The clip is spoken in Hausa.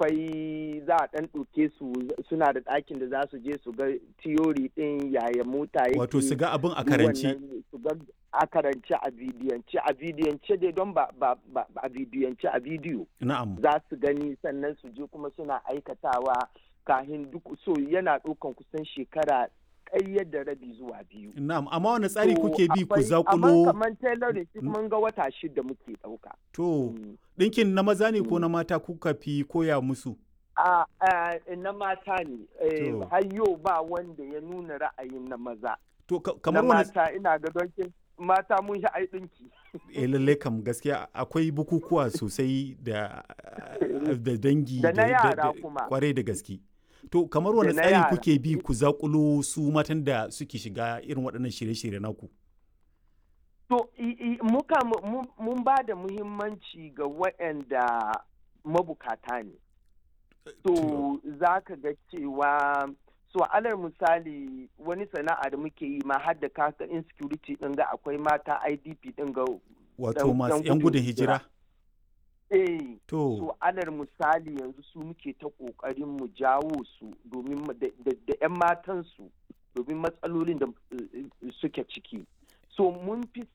akwai za a ɗan ɗauke su suna da ɗakin da za su je su ga tiyori ɗin yaya mota yake Wato su ga abin a duk karanci. wannan su ga a karance a bidiyance a bidiyance dai don ba ba ba ba a bidiyance a bidiyo Na'am. za su gani sannan su je kuma suna aikatawa kahin duk so yana ɗaukan kusan shekara ɗaya da rabi zuwa biyu. Na'am, amma wani tsari To, kuke bi ku akwai- Amma zakulo kamar tailoring shi mun ga wata shida muke ɗauka. to Mm. ɗinkin na maza ne ko Mm. na mata kuka fi koya musu? A a- na mata ne, eh, To. har yau ba wanda ya nuna ra'ayin na maza. To ka- Na kamar wani mata ina ga don kin- mata mun shi ai ɗinki. eh lalle kam gaskiya akwai bukukuwa sosai da da dangi Da na yara kuma. kwarai da gaske. To kamar wani Da na tsari yara. kuke bi ku zakulo su matan da suke shiga irin waɗannan shirye-shirye naku? To, i- i- muka mu- mu- mun ba da muhimmanci ga waɗanda mabukata ne. To, za ka ga cewa, so alal misali wani sana'a da muke yi ma har da kaka insecurity ɗin ga akwai mata IDP ɗin ga Wato dan- masu dan 'yan gudun gudun hijira. hijira? eh To, so alal misali yanzu su muke ta ƙoƙarin mu jawo su domin ma- da da- da 'yan matansu domin matsalolin da eh, suke ciki. So mun fi